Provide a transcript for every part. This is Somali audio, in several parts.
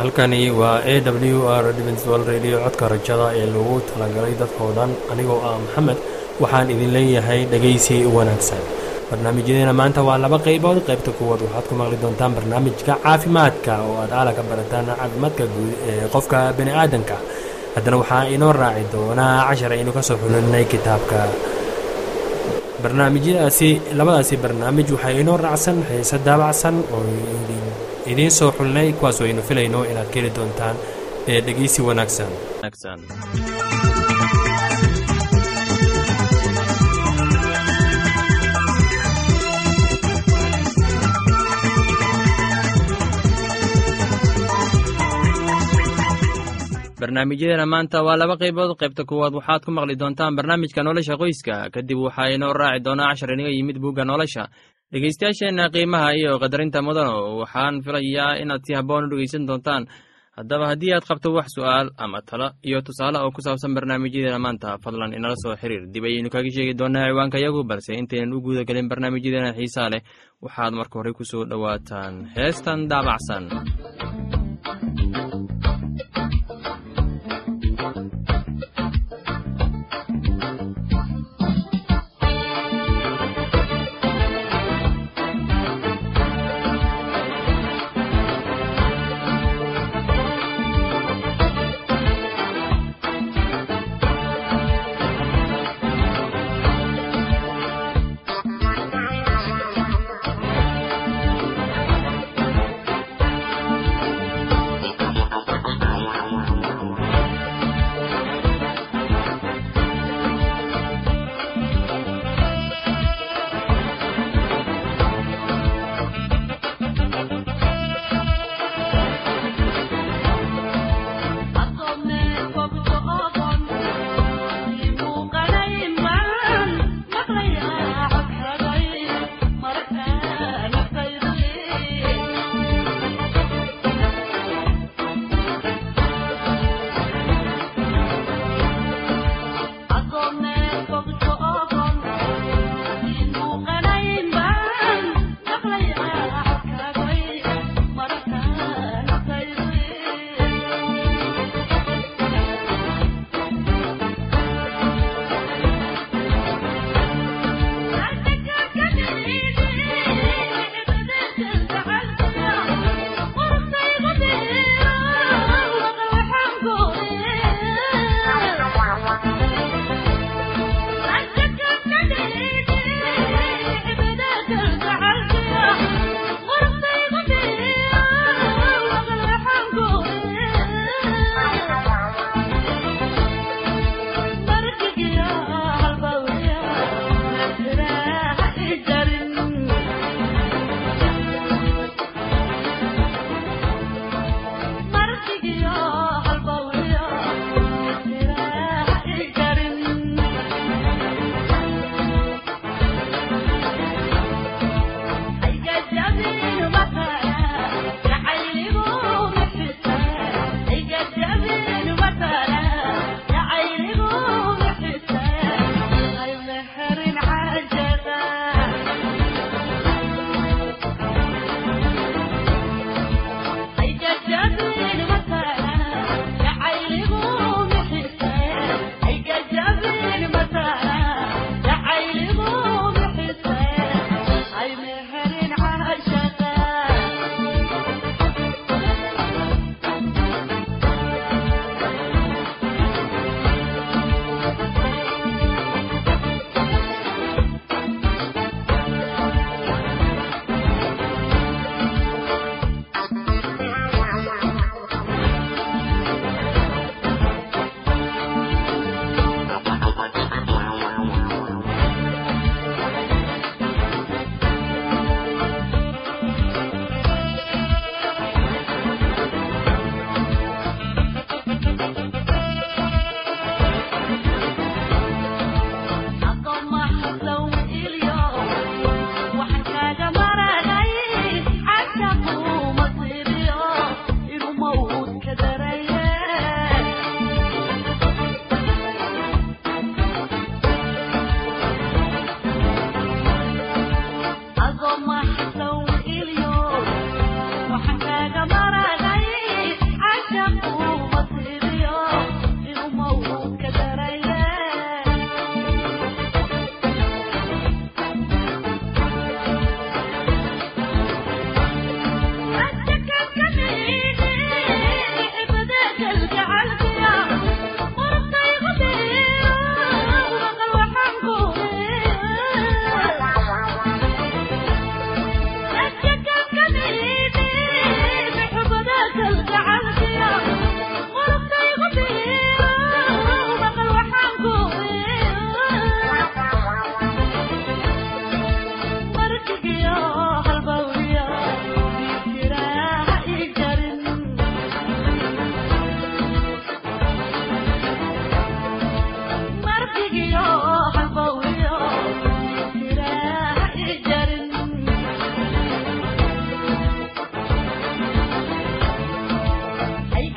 halkani waa a w r dwal radio codka rajada ee lagu talagalay dadkao dhan anigoo ah maxamed waxaan idin leeyahay dhegaysi wanaagsan barnaamijyadeena maanta waa laba qaybood qaybta kuwaad waxaad ku maqli doontaan barnaamijka caafimaadka oo aad aala ka barataan caafimaadka guud ee qofka bani aadanka haddana waxaa inoo raaci doonaa cashar aynu kasoo xulinay kitaabka barnaamijyadaasi labadaasi barnaamij waxaa inoo raacsan xiise daabacsan oo idiin soo xulinay kuwaasoo aynu filayno inaad ka heli doontaan ee dhegeysi wanaagsan barnaamijyadeena maanta waa laba qaybood qaybta kuwaad waxaad ku maqli doontaan barnaamijka nolosha qoyska kadib waxaa inoo raaci doonaa cashar inaga yimid buugga nolosha dhegeystayaasheenna qiimaha iyo qadarinta mudano waxaan filayaa inaad si habboon u dhegeysan doontaan haddaba haddii aad qabto wax su'aal ama talo iyo tusaale oo ku saabsan barnaamijyadeena maanta fadlan inala soo xiriir dib ayaynu kaga sheegi doonaa ciwaanka yagu balse intaynan u guuda gelin barnaamijyadeena xiisaa leh waxaad marka horey ku soo dhowaataan heestan daabacsan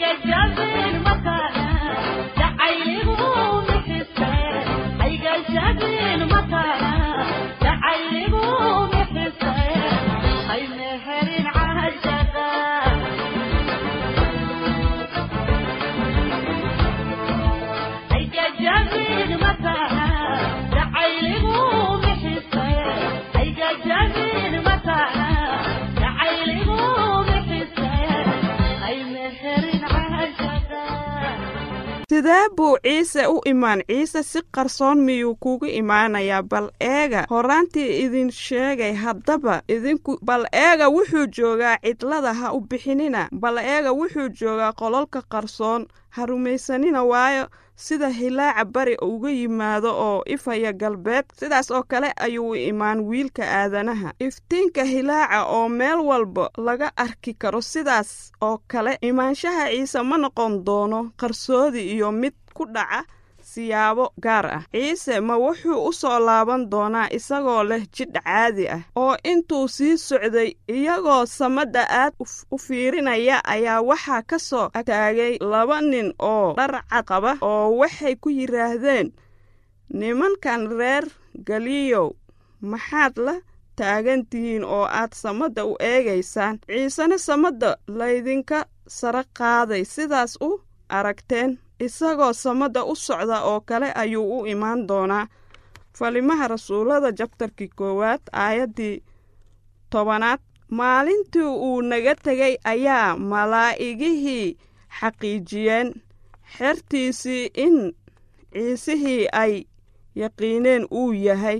sidee buu ciise u imaan ciise si qarsoon miyuu kugu imaanayaa bal eega horaantii idin sheegay haddaba idinku bal eega wuxuu joogaa cidlada ha u bixinina bal eega wuxuu joogaa qololka qarsoon ha rumaysanina waayo sida hilaaca bari uga yimaado oo ifaya galbeed sidaas oo kale ayuu u imaan wiilka aadanaha iftiinka hilaaca oo meel walba laga arki karo sidaas oo kale imaanshaha ciise ma noqon doono qarsoodi iyo mid ku dhaca siyaabo gaar ah ciise ma wuxuu u soo laaban doonaa isagoo leh jidh caadi ah oo intuu sii socday iyagoo samadda aad u fiirinaya ayaa waxaa ka soo taagay laba nin oo dhar cad qaba oo waxay ku yidhaahdeen nimankan reer galiyow maxaad la taagan tihiin oo aad samadda u eegaysaan ciisena samadda laydinka sare qaaday sidaas u aragteen isagoo samadda u socda oo kale ayuu u imaan doonaa falimaha rasuullada jabtarkii koowaad aayaddii tobanaad maalintii uu naga tegay ayaa malaa'igihii xaqiijiyeen xertiisii in ciisihii ay yaqiineen uu yahay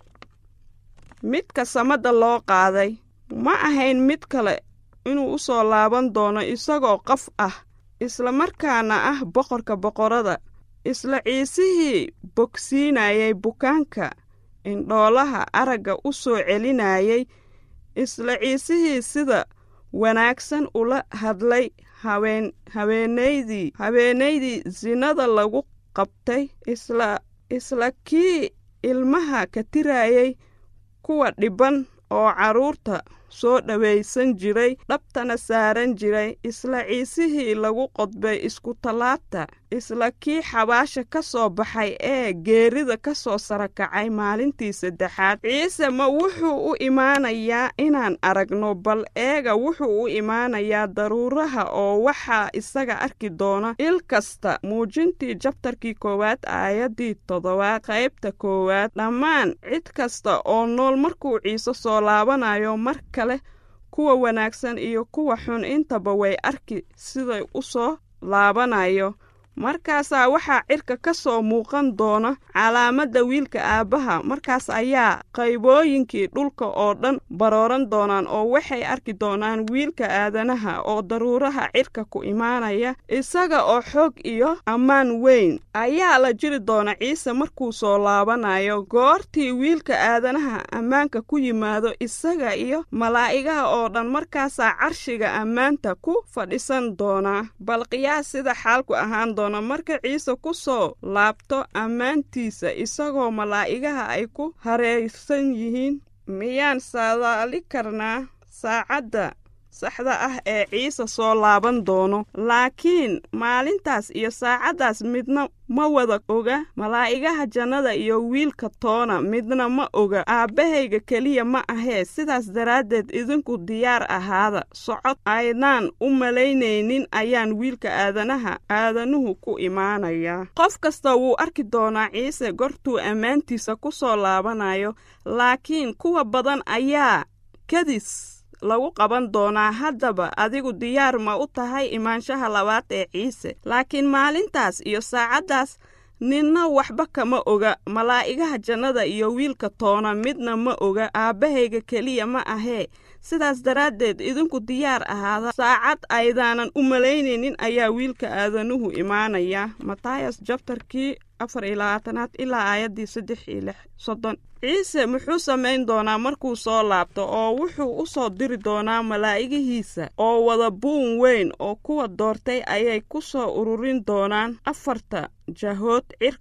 midka samadda loo qaaday ma ahayn mid kale inuu u soo laaban doono isagoo qof ah isla markaana ah boqorka boqorada isla ciisihii bogsiinayay bukaanka indhoolaha aragga u soo celinayay isla ciisihii sida wanaagsan ula hadlay haween haweenaydii haweenaydii sinada lagu qabtay isla isla kii ilmaha ka tirayay kuwa dhibban oo carruurta soo dhowaysan jiray dhabtana saaran jiray isla ciisihii lagu qodbay iskutallaabta isla kii xabaasha ka soo baxay ee geerida ka soo sarakacay maalintii saddexaad ciise ma wuxuu u imaanayaa inaan aragno bal eega wuxuu u imaanayaa daruuraha oo waxaa isaga arki doona il kasta muujintii jabtarkii koowaad aayaddii toddobaad qaybta koowaad dhammaan cid kasta oo nool markuu ciise soo laabanayo mar kale kuwa wanaagsan iyo kuwa xun intaba way arki siday u soo laabanayo markaasaa waxaa cirka ka soo muuqan doona calaamadda wiilka aabbaha markaas ayaa qaybooyinkii dhulka oo dhan barooran doonaan oo waxay arki doonaan wiilka aadanaha oo daruuraha cirka ku imaanaya isaga oo xoog iyo ammaan weyn ayaa la jiri doona ciise markuu soo laabanayo goortii wiilka aadanaha ammaanka ku yimaado isaga iyo malaa'igaha oo dhan markaasaa carshiga ammaanta ku fadhisan doonaa bal qiyaas sida xaalku ahaan marka ciise ku soo laabto ammaantiisa isagoo malaa'igaha ay ku hareersan yihiin miyaan saadaali karnaa saacadda saxda ah ee ciise soo laaban doono laakiin maalintaas iyo saacaddaas midna ma wada oga malaa'igaha jannada iyo wiilka toona midna ma oga aabbahayga keliya ma ahee sidaas daraaddeed idinku diyaar ahaada socod aydaan u malaynaynin ayaan wiilka aadanaha aadanuhu ku imaanayaa qof kasta wuu arki doonaa ciise gortuu ammaantiisa ku soo laabanayo laakiin kuwa badan ayaa kadis lagu qaban doonaa haddaba adigu diyaar ma u tahay imaanshaha labaad ee ciise laakiin maalintaas iyo saacaddaas ninna waxba kama oga malaa'igaha jannada iyo wiilka toona midna ma oga aabbahayga keliya ma ahee sidaas daraaddeed idinku diyaar ahaada saacad aydaanan u malaynaynin ayaa wiilka aadanuhu imaanaya matayas jabtarkii afar iyo labaatanaad ilaa aayaddii saddex iyo lix soddon ciise muxuu samayn doonaa markuu soo laabto oo wuxuu u soo diri doonaa malaa'igihiisa oo wada buun weyn oo kuwa doortay ayay ku soo ururin doonaan afarta jahood cirka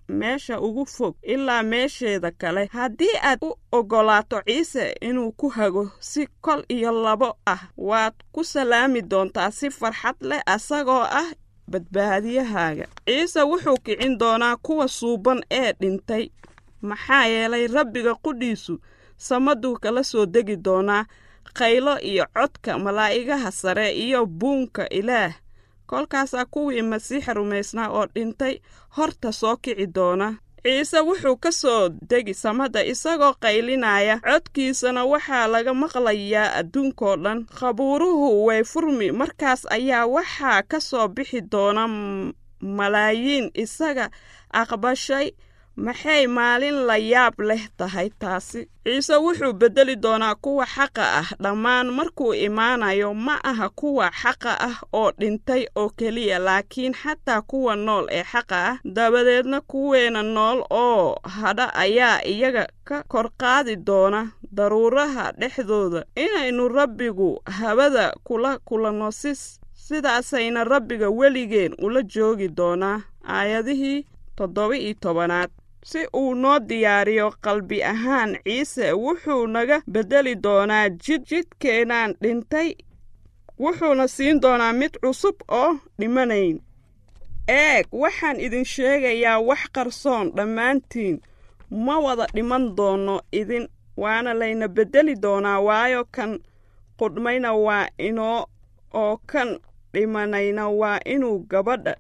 meesha ugu fog ilaa meesheeda kale haddii aad u oggolaato ciise inuu ku hago si kol iyo labo ah waad ku salaami doontaa si farxad leh asagoo ah badbaadiyahaaga ciise wuxuu kicin doonaa kuwa suuban ee dhintay maxaa yeelay rabbiga qudhiisu samaduu kala soo degi doonaa qaylo iyo codka malaa'igaha sare iyo buunka ilaah kolkaasaa kuwii masiixa rumaysnaa oo dhintay horta soo kici doona ciise wuxuu ka soo degi samada isagoo qaylinaya codkiisana waxaa laga maqlayaa adduunkoo dhan khabuuruhu way furmi markaas ayaa waxaa ka soo bixi doona malaayiin isaga aqbashay maxay maalin la yaab leh tahay taasi ciise wuxuu beddeli doonaa kuwa xaqa ah dhammaan markuu imaanayo ma aha kuwa xaqa ah oo dhintay oo keliya laakiin xataa kuwa nool ee xaqa ah dabadeedna kuweena nool oo hadha ayaa iyaga ka kor qaadi doona daruuraha dhexdooda inaynu rabbigu habada kula kulanno si sidaasayna rabbiga weligeen ula joogi doonaa aayadihii toddoba iyo tobanaad si uu noo diyaariyo qalbi ahaan ciise wuxuu naga beddeli doonaa jid jidkeenaan dhintay wuxuuna siin doonaa mid cusub oo dhimanayn eeg waxaan idin sheegayaa wax qarsoon dhammaantiin ma wada dhiman doono idin waana layna beddeli doonaa waayo kan qudhmayna waa inoo oo kan dhimanayna waa inuu gabadha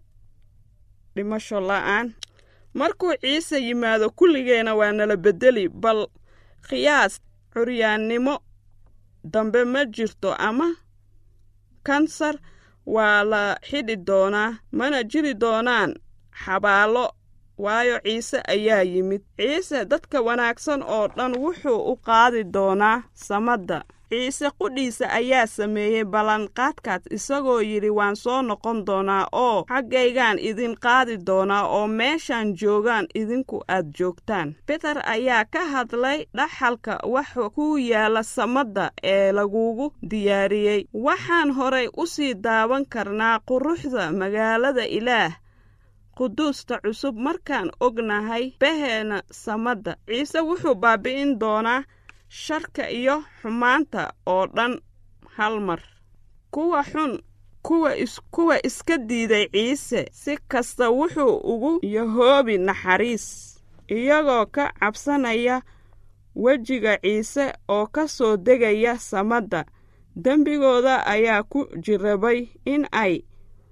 dhimasho la'aan markuu ciise yimaado kulligeena waa nala beddeli bal khiyaas curyaannimo dambe ma jirto ama kansar waa la xidhi doonaa mana jiri doonaan xabaallo waayo ciise ayaa yimid ciise dadka wanaagsan oo dhan wuxuu u qaadi doonaa samadda ciise qudhiisa ayaa sameeyey ballanqaadkaas isagoo yidhi waan soo noqon doonaa oo xaggaygaan idin qaadi doonaa oo meeshaan joogaan idinku aad joogtaan beter ayaa ka hadlay dhaxalka waxa ku yaalla samadda ee lagugu diyaariyey waxaan horay u sii daawan karnaa quruxda magaalada ilaah quduusta cusub markaan ognahay baheena samadda ciise wuxuu baabi'in doonaa sharka iyo xumaanta oo dhan hal mar kuwa xun kuwa kuwa iska diiday ciise si kasta wuxuu ugu yahoobi naxariis iyagoo ka cabsanaya wejiga ciise oo ka soo degaya samadda dembigooda ayaa ku jirabay in ay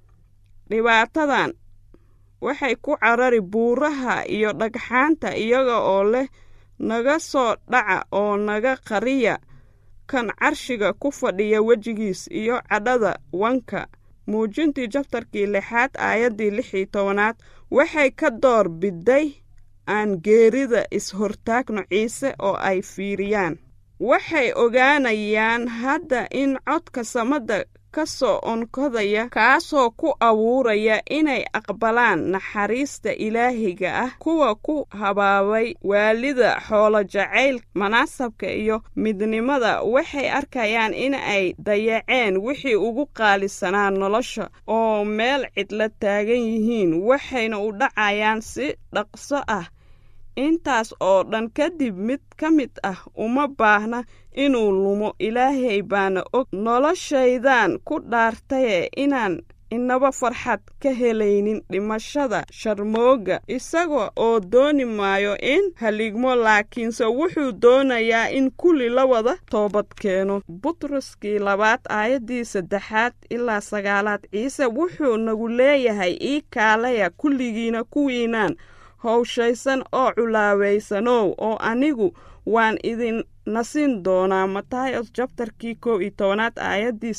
dhibaatadan waxay ku carari buuraha iyo dhagxaanta iyaga oo leh naga soo dhaca oo naga qariya kan carshiga ku fadhiya wejigiis iyo cadhada wanka muujintii jabtarkii lixaad aayaddii lix iyo tobanaad waxay ka door biday aan geerida is-hortaagno ciise oo ay fiiriyaan waxay ogaanayaan hadda in codka samadda ka soo onkodaya kaasoo ku abuuraya inay aqbalaan naxariista ilaahiga ah kuwa ku habaabay waalida xoolo jacayl manaasabka iyo midnimada waxay arkayaan in ay dayaceen wixii ugu qaalisanaa nolosha oo meel cidla taagan yihiin waxayna u dhacayaan si dhaqso ah intaas oo dhan kadib mid ka mid ah uma baahna inuu lumo ilaahay baana og noloshaydan ku dhaartaye inaan inaba farxad ka helaynin dhimashada sharmooga isaga oo dooni maayo in haligmo laakiinse wuxuu doonayaa in kulli la wada toobad keeno butroskii labaad aayaddii saddexaad ilaa sagaalaad ciise wuxuu nagu leeyahay ii kaalaya kulligiina kuwiinaan howshaysan oo culaawaysanow oo anigu waan idin nasin doonaa matayos jabtarkii kow iyo tobanaad aayaddii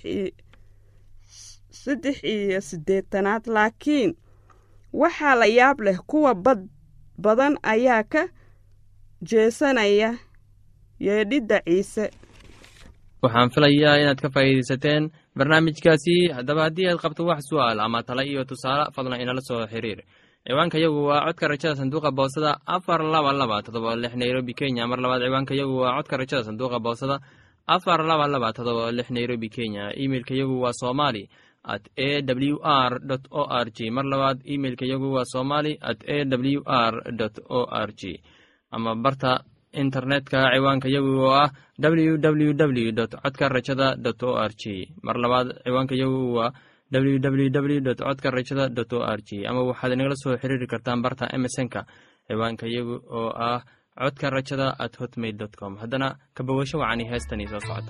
saddex iyo siddeetanaad laakiin waxaa la yaab leh kuwa bad badan ayaa ka jeesanaya yeedhidda ciise waxaan filayaa inaad ka faa'iidaysateen barnaamijkaasi haddaba haddii aad qabto wax su'aal ama tala iyo tusaale fadlan inala soo xiriir ciwaanka yagu waa codka rajada sanduuqa boosada afar laba laba todoba lix nairobi kenya mar labaad ciwaanka yagu waa codka rajada sanduuqa boosada afar laba laba todoba lix nairobi kenya imeilka yagu waa somali at a w r o r g mar labaad imeilka yagu waa somali at a w r o r g ama barta internetka ciwaanka yagu oo ah www dot codka rajada dot o r g mar labaad ciwaanka yagu waa www dot codka rajada dot o r g ama waxaad inagala soo xiriiri kartaan barta emesonka ciwaanka yagu oo ah codka rajada at hotmail dot com haddana kabawasho wacani heestanii soo socota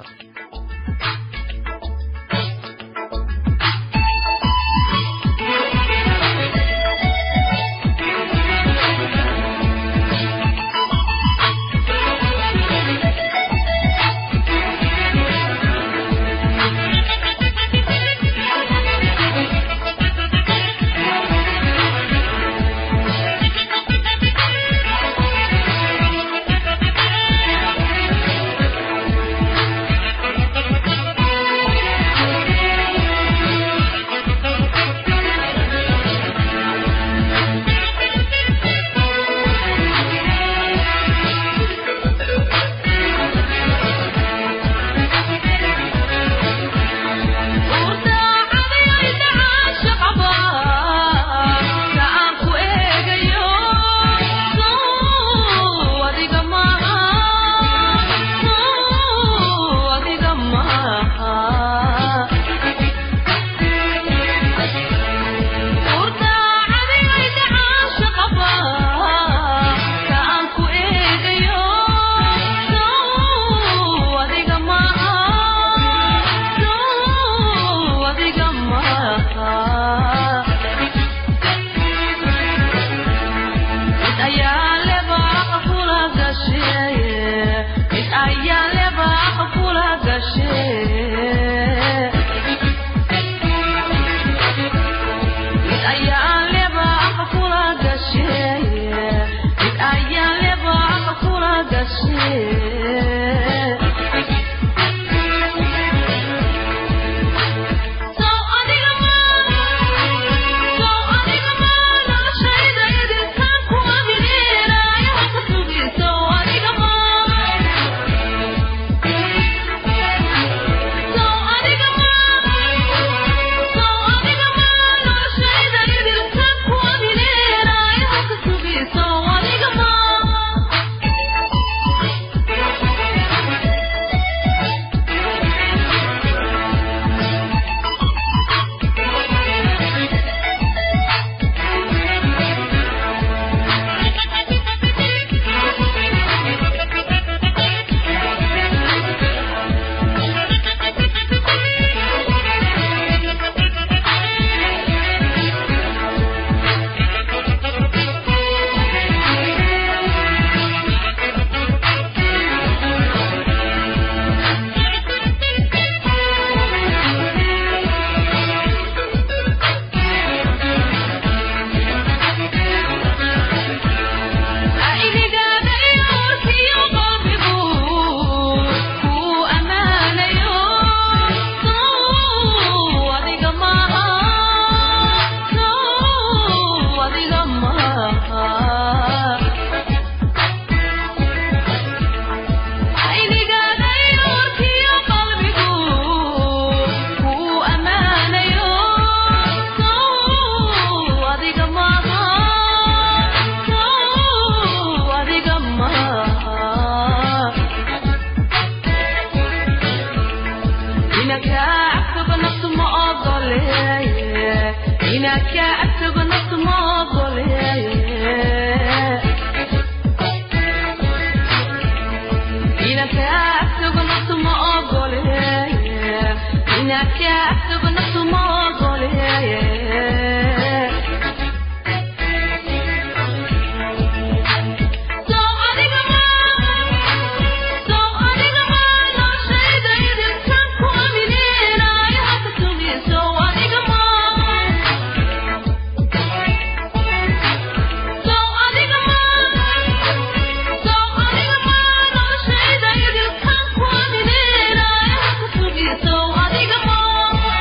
So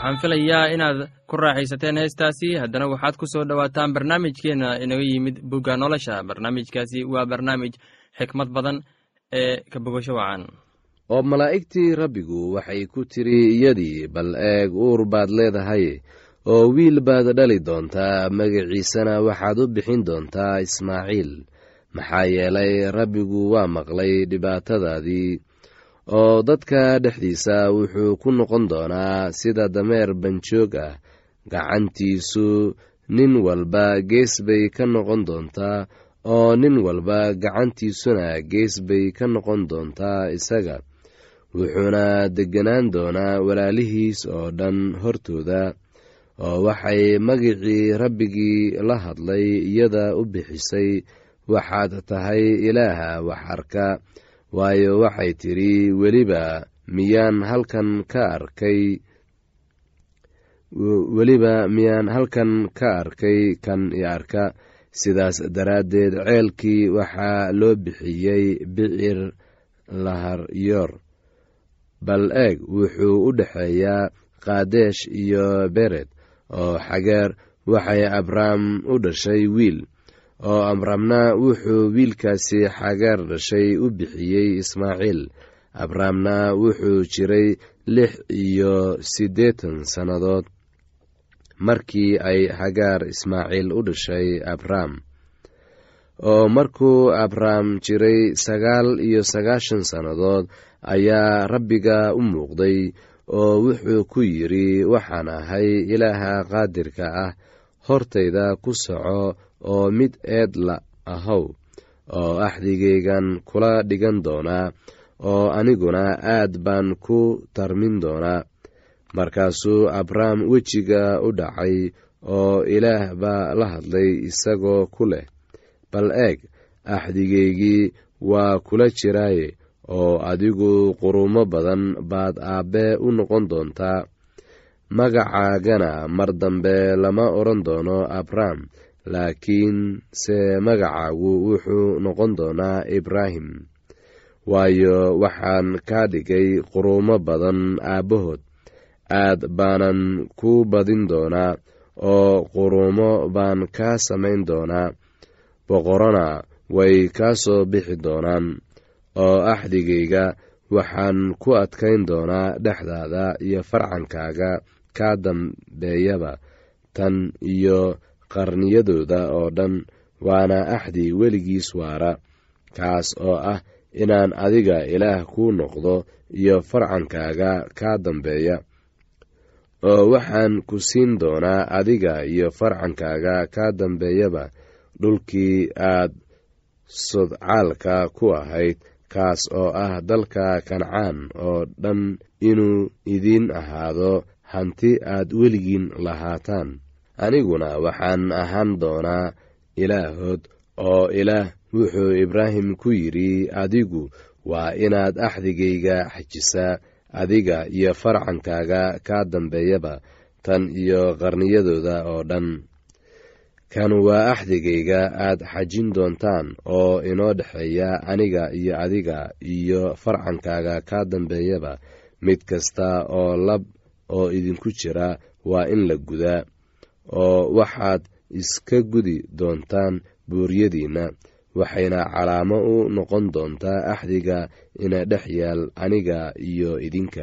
waxaan filayaa inaad ku raaxaysateen heestaasi haddana waxaad ku soo dhowaataan barnaamijkeenna inaga yimid bugga nolosha barnaamijkaasi waa barnaamij xikmad badan ee ka bogasho wacan oo malaa'igtii rabbigu waxay ku tiri iyadii bal eeg uur baad leedahay oo wiil baad dhali doontaa magaciisana waxaad u bixin doontaa ismaaciil maxaa yeelay rabbigu waa maqlay dhibaatadaadii oo dadka dhexdiisa wuxuu ku noqon doonaa sida dameer banjoog ah gacantiisu nin walba gees bay ka noqon doontaa oo nin walba gacantiisuna gees bay ka noqon doontaa isaga wuxuuna degganaan doonaa walaalihiis oo dhan hortooda oo waxay magicii rabbigii la hadlay iyada u bixisay waxaad tahay ilaaha wax arka waayo waxay tidhi weliba miyaan halkan ka arkay weliba miyaan halkan ka arkay kan i arka sidaas daraaddeed ceelkii waxaa loo bixiyey bicir laharyoor bal eeg wuxuu u dhexeeyaa kaadesh iyo bered oo xageer waxay abrahm u dhashay wiil oo abramna wuxuu wiilkaasi xageer dhashay u bixiyey ismaaciil abramna wuxuu jiray lix iyo siddeetan sannadood markii ay hagaar ismaaciil u dhashay abram oo markuu abram jiray sagaal iyo sagaashan sannadood ayaa rabbiga u muuqday oo wuxuu ku yidhi waxaan ahay ilaaha qaadirka ah hortayda ku soco oo mid eed la ahow oo axdigaygan kula dhigan doonaa oo aniguna aad baan ku tarmin doonaa markaasuu abram wejiga u dhacay oo ilaah baa la hadlay isagoo ku leh bal eeg axdigaygii waa kula jiraaye oo adigu qurumo badan baad aabbe u noqon doontaa magacaagana mar dambe lama odhan doono abram laakiin se magacaagu wuxuu noqon doonaa ibraahim waayo waxaan kaa dhigay qurumo badan aabbahood aad baanan ku badin doonaa oo qurumo baan kaa samayn doonaa boqorona way kaa soo bixi doonaan oo axdigayga waxaan ku adkayn doonaa dhexdaada iyo farcankaaga kaa dambeeyaba tan iyo qarniyadooda oo dhan waana axdi weligiis waara kaas oo ah inaan adiga ilaah kuu noqdo iyo farcankaaga kaa dambeeya oo waxaan ku siin doonaa adiga iyo farcankaaga kaa dambeeyaba dhulkii aad sodcaalka ku ahayd kaas oo ah dalka kancaan oo dhan inuu idiin ahaado hanti aad weligiin lahaataan aniguna waxaan ahaan doonaa ilaahood oo ilaah wuxuu ibraahim ku yidhi adigu waa inaad axdigayga xajisaa adiga iyo farcankaaga kaa dambeeyaba tan iyo qarniyadooda oo dhan kan waa axdigayga aad xajin doontaan oo inoo dhexeeya aniga iyo adiga iyo farcankaaga kaa dambeeyaba mid kasta oo lab oo idinku jira waa in la gudaa oo waxaad iska gudi doontaan buuryadiinna waxayna calaamo u noqon doontaa axdiga ina dhex yaal aniga iyo idinka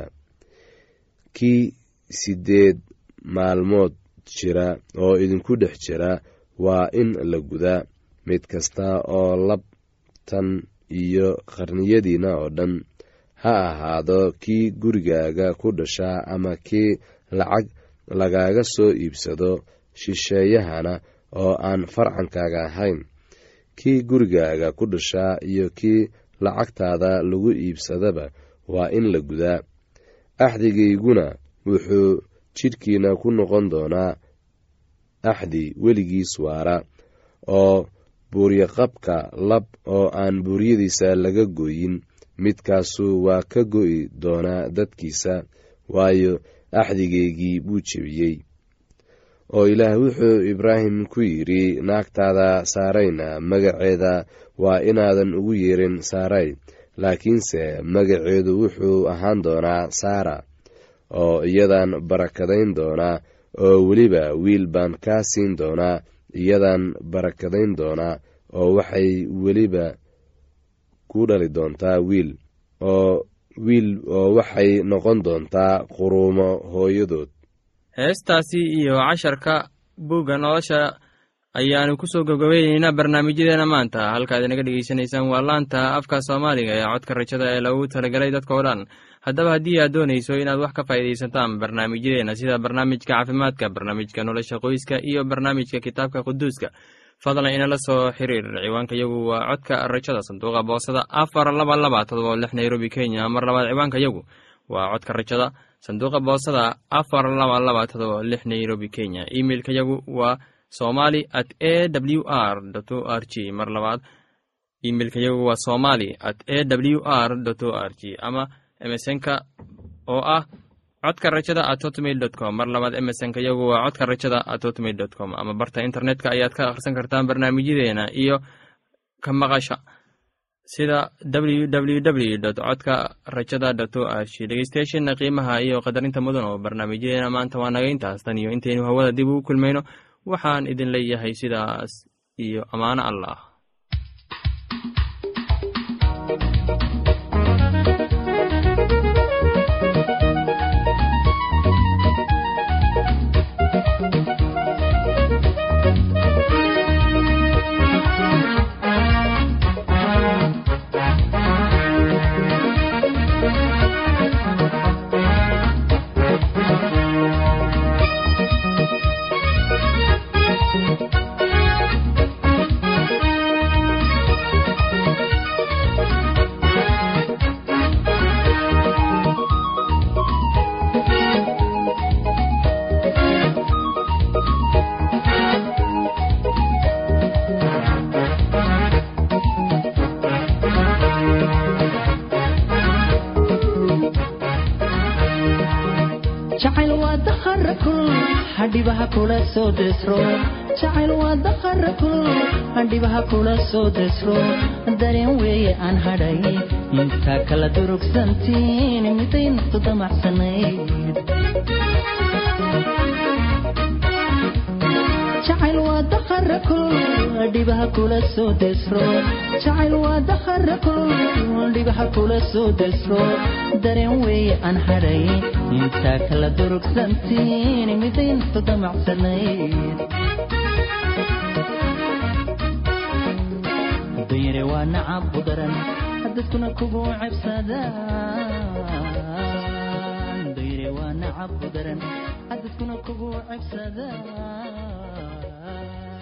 kii siddeed maalmood jira oo idinku dhex jira waa in la gudaa mid kasta oo labtan iyo qarniyadiina oo dhan ha ahaado kii gurigaaga ku dhashaa ama kii lacag lagaaga soo iibsado shisheeyahana oo aan farcankaaga ahayn kii gurigaaga ku dhashaa iyo kii lacagtaada lagu iibsadaba waa in la gudaa axdigayguna wuxuu jidhkiina ku noqon doonaa axdi weligiis waara oo buuryaqabka lab oo aan buuryadiisa laga gooyin midkaasu waa ka go'i doonaa dadkiisa waayo axdigaygii buu jebiyey oo ilaah wuxuu ibraahim ku yidhi naagtaada saarayna magaceeda waa inaadan ugu yeerin saaray laakiinse magaceedu wuxuu ahaan doonaa saara oo iyadan barakadayn doonaa oo weliba wiil baan kaa siin doonaa iyadan barakadayn doonaa oo waxay weliba ku dhali doontaa wiil oo wiil oo waxay noqon doontaa quruumo hooyadood heestaasi iyo casharka buugga nolosha ayaanu kusoo gabgabayneynaa barnaamijyadeena maanta halkaad inaga dhegeysanaysaan waa laanta afka soomaaliga ee codka rajada ee lagu talagalay dadkao dhan haddaba haddii aad doonayso inaad wax ka faa'iidaysataan barnaamijyadeena sida barnaamijka caafimaadka barnaamijka nolosha qoyska iyo barnaamijka kitaabka quduuska fadlan inala soo xiriir ciwaanka yagu waa codka rajada sanduuqa boosada afar laba laba todoba lix nairobi kenya mar labaad ciwaanka yagu waa codka rajada sanduuqa boosada afar laba laba todoba lix nairobi kenya imeilka yagu waa somali at a w r o r g mar labaad imeilka yagu waa somali at a w r o r g ama emesonka oo ah codka rajada at hotmail dot com mar labaad emesonka yagu waa codka rajada at hotmail dot com ama barta internetka ayaad ka akhrisan kartaan barnaamijyadeena iyo ka maqasha sida ww w dot codka rajada dot o r g dhegeystayaasheena qiimaha iyo qadarinta mudan oo barnaamijyadeena maanta waa naga intaas tan iyo intaynu hawada dib ugu kulmayno waxaan idin leeyahay sidaas iyo ammaano allah jacayl waa dakhara kul hadhibaha kula soo desro jacayl waa dakhara kul hadhibaha kula soo desro dareen weeye aan hadhay intaa kala durugsantiin miday naftu damacsanayd jacayl waa dakhara kul dhibaha kula soo desro jacayl waa dakhara kul dhibaha kula soo desro dareen weeye aan hadhay intaa kala durugsantiin miday naftu damacsanayd dayre waa nacab u daran dadkuna kugu cebsadaan dayre waa nacab u daran dadkuna kugu cebsadaan